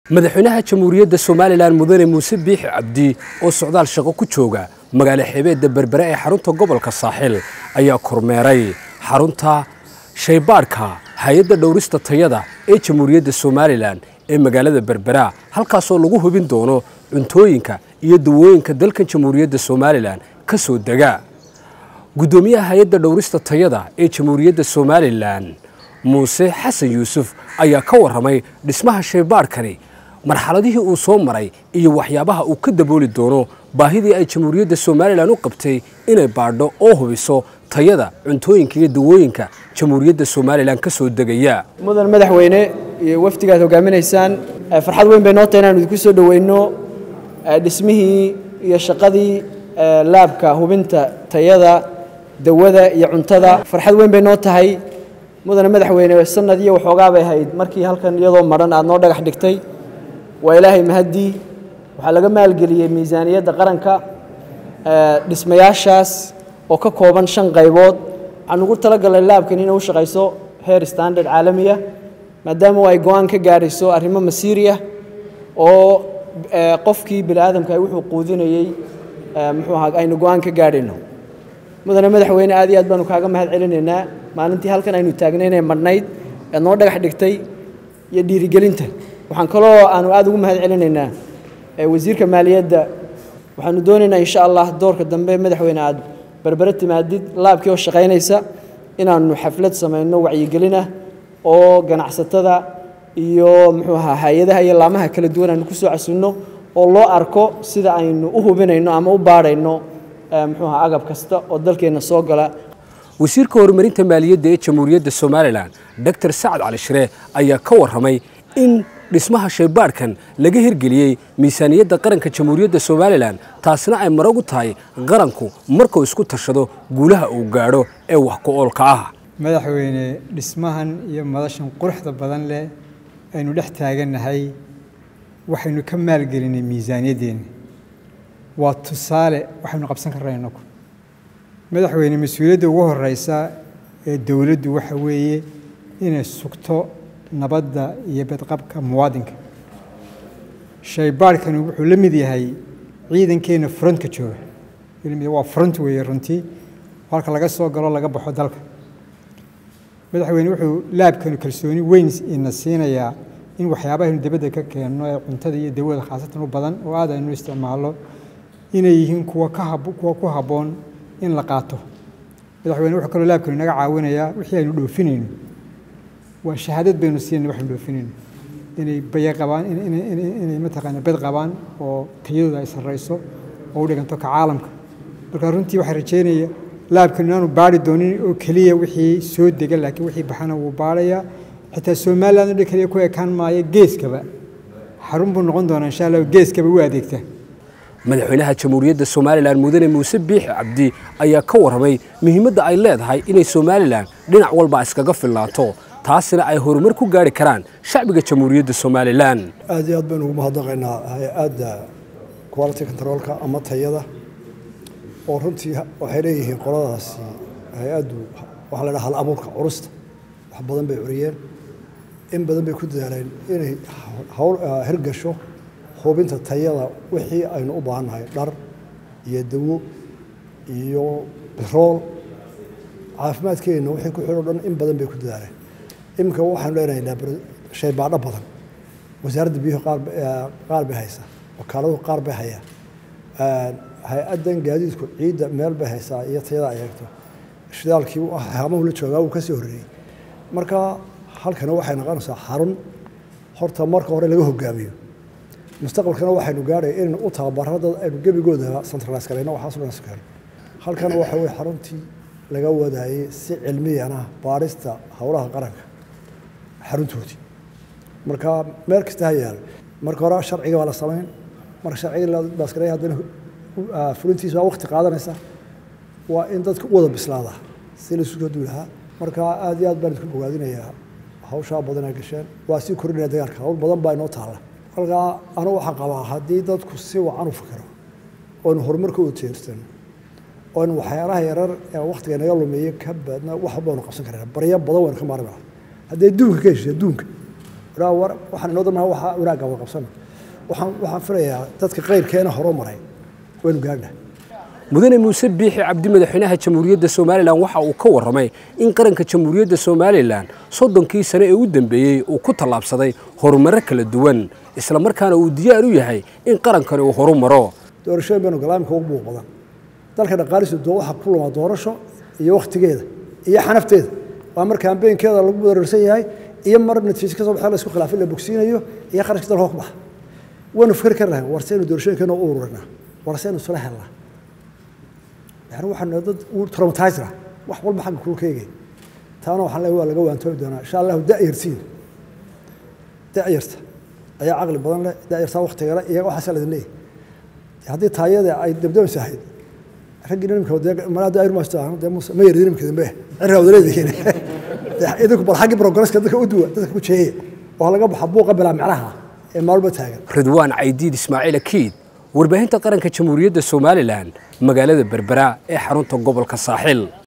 madaxweynaha jamhuuriyadda somalilan mudane muuse biixi cabdi oo socdaal shaqo ku jooga magaalo xeebeedda berbere ee xarunta gobolka saaxil ayaa kormeeray xarunta shaybaadhka hay-adda dhowrista tayada ee jamhuuriyadda somalilan ee magaalada berbera halkaasoo lagu hubin doono cuntooyinka iyo dawooyinka dalkan jamhuuriyadda somalilan ka soo dega guddoomiyaha hay-adda dhowrista tayada ee jamhuuriyadda somalilan muuse xasan yuusuf ayaa ka warramay dhismaha shaybaadhkani marxaladihii uu soo maray iyo waxyaabaha uu ka dabooli doono baahidii ay jamhuuriyadda somalilan u qabtay inay baadho oo hubiso tayada cuntooyinka iyo dawooyinka jamhuuriyadda somalilan ka soo degaya mudan madaxweyne iyo wafdigaad hogaaminaysaan farxad weyn bay noo tahay inaanu idinku soo dhoweyno dhismihii iyo shaqadii laabka hubinta tayada dawada iyo cuntada farxad weyn bay noo tahay mudane madaxweyne sanad iyo waxoogaa bay ahayd markii halkan iyadoo madhan aad noo dhagax dhigtay waa ilaahay mahaddii waxaa laga maalgeliyey miisaaniyadda qaranka dhismayaashaas oo ka kooban shan qaybood waxaan ugu talagalnay laabkan inay u shaqayso heer standard caalamiya maadaama ay go-aan ka gaadhayso arrimo masiiriya oo qofkii bini aadamka ay wuxuu quudinayey muxuu ahaa aynu go-aan ka gaadhayno mudane madaxweyne aad iyo aad baanu kaaga mahad celinaynaa maalintii halkan aynu taagnay inay madhnayd eed noo dhagax dhigtay iyo dhiirigelinta waxaan kaloo aanu aad ugu mahad celinaynaa wasiirka maaliyadda waxaanu doonaynaa insha allah doorka dambe madaxweyne aad berbere timaadid laabkii oo shaqaynaysa inaanu xaflad samayno wacyigelin ah oo ganacsatada iyo muxuu ahaa hay-adaha iyo laamaha kala duwan aanu kusoo casunno oo loo arko sida aynu u hubinayno ama u baadhayno muxuu ahaa agab kasta oo dalkeenna soo gala wasiirka horumarinta maaliyadda ee jamhuuriyadda somalilan doctor sacad cali shire ayaa ka warramay in dhismaha shaybaadhkan laga hirgeliyey miisaaniyadda qaranka jamhuuriyadda somalilan taasina ay marag u tahay qaranku markuu isku tashado guulaha uu gaadho ee wax ku-oolka ah madaxweyne dhismahan iyo madashan quruxda badan leh aynu dhex taagannahay waxaynu ka maalgelinay miisaaniyaddeena waa tusaale waxaynu qabsan karnaa inagu madaxweyne mas-uuliyadda ugu horeysa ee dowladdu waxa weeye inay sugto nabadda iyo badqabka muwaadinka shaybaadhkani wuxuu la mid yahay ciidankeenna frontka jooga waa front weeye runtii halka laga soo galo laga baxo dalka madaxweyne wuxuu laabkanu kalsooni weyn ina siinayaa in waxyaabahaynu dibadda ka keenno ee cuntada iyo dawada khaasatan u badan oo aad aynu isticmaalno inay yihiin kuwa kuwa ku habboon in la qaato madaxweyne wuxuu kaloo laabkanu inaga caawinayaa wixii aynu dhoofinayno waa shahaadad baynu siinayna waxaynu dhoofinayno inay baya qabaan inay mataqaana bed qabaan oo tayadooda ay sarrayso oo u dhiganto ka caalamka marka runtii waxaa rajeynaya laabkanu inaanu baari doonin oo keliya wixii soo dega laakiin wixii baxana wuu baarayaa xitaa somaliland oo dhan keliya ku ekaan maayo geeskaba xarun buu noqon doonaa insha allah geeskaba u adeegta madaxweynaha jamhuuriyadda somalilan mudane muuse biixi cabdi ayaa ka warramay muhiimadda ay leedahay inay somalilan dhinac walba iskaga filnaato taasina ay horumar ku gaari karaan shacbiga jamhuuriyadda somalilan aad iyo aad baynu ugu mahadnaqaynaa hay-adda quality controlka ama tayada oo runtii waxay leeyihiin qoladaasi hay-addu waxaa la dhaha hal abuurka curusta wax badan bay curiyeen in badan bay ku dadaaleen inay hawl hirgasho hubinta tayada wixii aynu u baahannahay dhar iyo dawo iyo birool caafimaadkeenna wixii ku xidho dhan in badan bay ku dadaaleen iminka waxaanu leenahay shaybaadho badan wasaaradda biyuhu qaar bay haysaa wakaaladu qaar bay hayaa hay-addan gaadiidku ciidda meel bay haysaa iyo tayada ay eegto shidaalkii haamahu la joogaa wuu ka sii horreeyey marka halkana waxay noqonaysaa xarun horta marka hore laga hogaamiyo mustaqbalkana waxaynu gaadhay inaynu u tababaro dad aynu gebigooda centralize garayno waxaas dhan keeno halkana waxa weye xaruntii laga wadaayey si cilmiyana baarista howlaha qaranka xaruntoodii marka meel kasta ha yaalo marka hore sharciga waa la samayn marka sharciga la baasgareeya haddana fulintiisa waa waqti qaadanaysa waa in dadka u wada bislaadaa si laisu soo duulahaa marka aad iyo aad baan idinku bogaadinayaa hawshaa badanaa gasheen waa sii kordhinaya dagaalka hawl badan baa inoo taalla markaa anu waxaan qabaa haddii dadku si wacan u fikiro oonu horumarka u jeersano oonu waxyaalaha yarar ee waktiga naga lumeeye ka baadna wax baynu qabsan karana baryo badan waynu ka maarmi lahaa haddii adduunka ka heshiy adduunka ilaa war waxaan inoo damaha waxa wanaagga wada qabsano waxaan waxaan filayaa dadka qayrkeena horo maray waynu gaagna mudane muuse biixi cabdi madaxweynaha jamhuuriyadda somalilan waxa uu ka warramay in qaranka jamhuuriyadda somalilan soddonkii sane ee u dambeeyey uu ku tallaabsaday horumarro kala duwan isla markaana uu diyaar u yahay in qarankani uu horu maro doorashooyin baynu galaamka ugu buuq badan dalka dhaqaalihiisu doo waxaa ku lumaa doorasho iyo wakhtigeeda iyo xanafteeda waa mar kaambeynkeeda lagu weerarsan yahay iyo mar natiijo ka soo baxee la isku khilaafay la bogsiinayo iyo qarashka dalka ka baxa waynu fikri kari lahayn war saynu doorashooyinkeena u ururinaa war saynu isula helnaa yani waxaan dad u traumatizera wax walba xagga kuu keegay taana waxaan leeyahay waa laga waantoobi doonaa insha allahu da'yartiin da'yarta ayaa caqli badan leh da'yartaa waktiga leh iyaga waxaasaa ladin leeyahay haddii taayada ay dabdabaysa ahayd raggii nimka malaa da'yar maasta dee muuse ma yarid nimka dambe cirraa wada leedihiin idinku bal xaggii progresska dadka u duwa dadka ku jeeye oo laga baxa buuqa bilaa micnaha ee maalba taagan ridwaan caydiid ismaaciil akiid warbaahinta qaranka jamhuuriyadda somalilan magaalada berbera ee xarunta gobolka saaxil